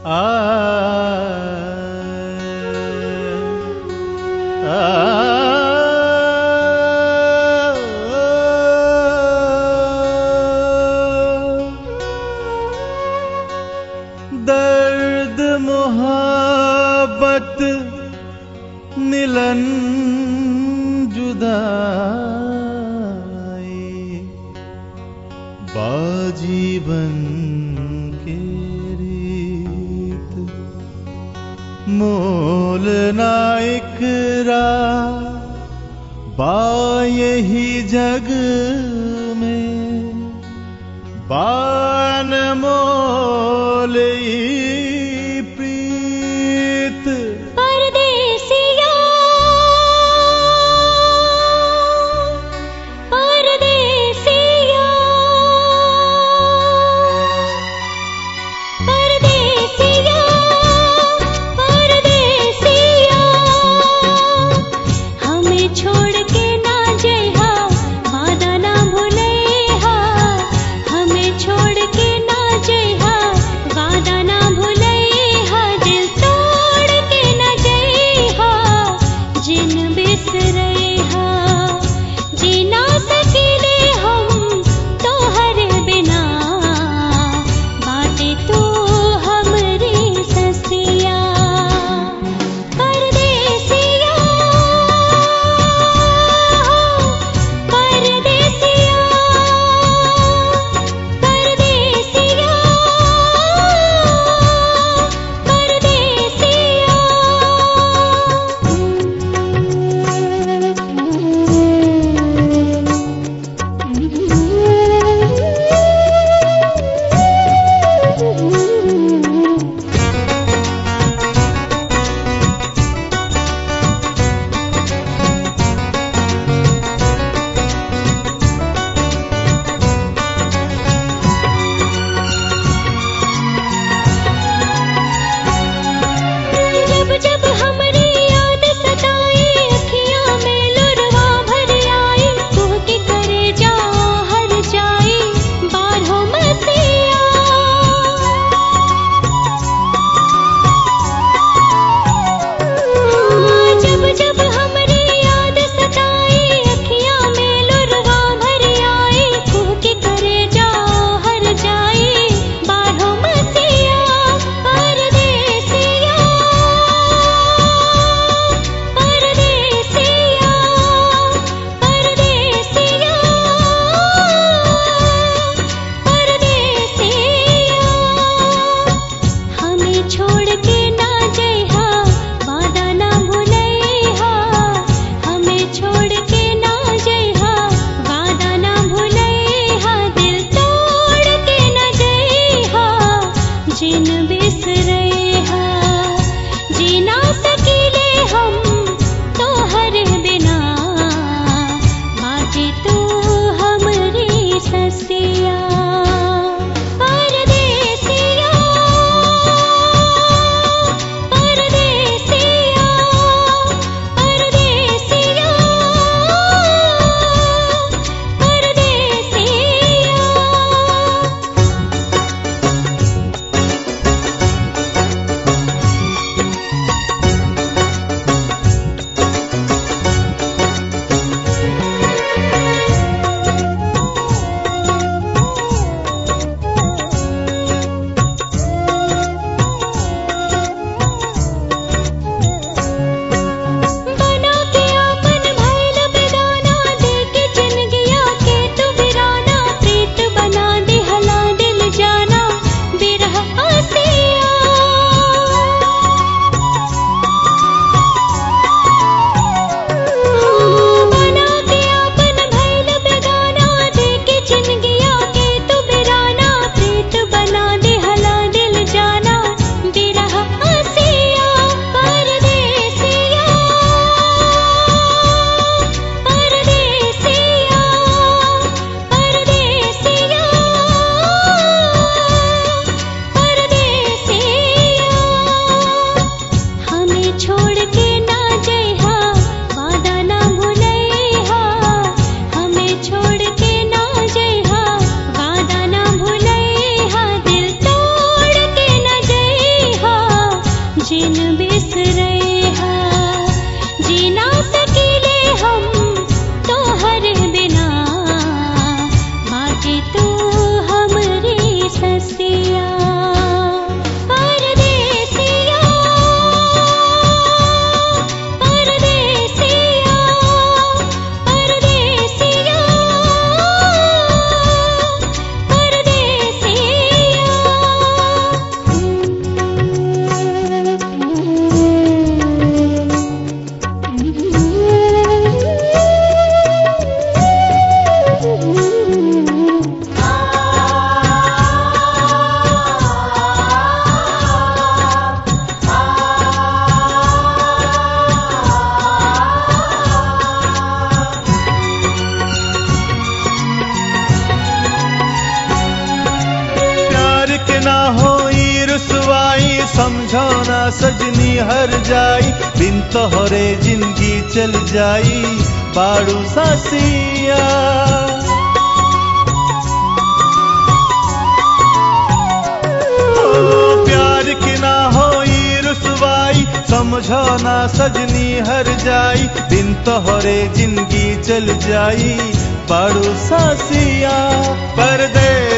आ दर्द मोहब्बत मिलन जुदाई बाजीवन के रीत मोल नाइकरा बा यही जग में बान मोल ई प्रीत परदेसिया परदेसिया परदेसिया परदेसिया हमें छोड़ के ना जइहा वादा ना भूलैहा हमें छोड़ के ना जइहा वादा ना भूलैहा दिल तोड़ के ना जइहा जिन बिसरैहा जीना सकीले हम तोहर बिना बाटे तू हमरी ससिया परदेसिया परदेसिया परदेसिया परदेसिया जब जब हमरी याद सताई अखियां में लुरवा भर आई तू के करे जा हर जाई बारहो मसिया जब जब हमरी याद सताई अखियां में लुरवा भर आई तू के करे जा हर जाई बारहो मसिया परदेसिया परदेसिया परदेसिया परदेसिया हमें छोड़ के ना जइहा वादा ना भूलैहा हमें छोड़ के ना जइहा वादा ना भूलैहा दिल तोड़ के ना जइहा जिन बिसरैहा जीना सकीले हम तोहर बिना बाटे तू हमरी ससिया परदेसिया परदेसिया परदेसिया परदेसिया रुसवाई समझो ना सजनी हर जाई बिन तोहरे जिंदगी चल जाई बाड़ू सासिया ओ, प्यार की ना होई रुसवाई समझो ना सजनी हर जाई बिन तोहरे जिंदगी चल जाई बाड़ू सासिया परदेश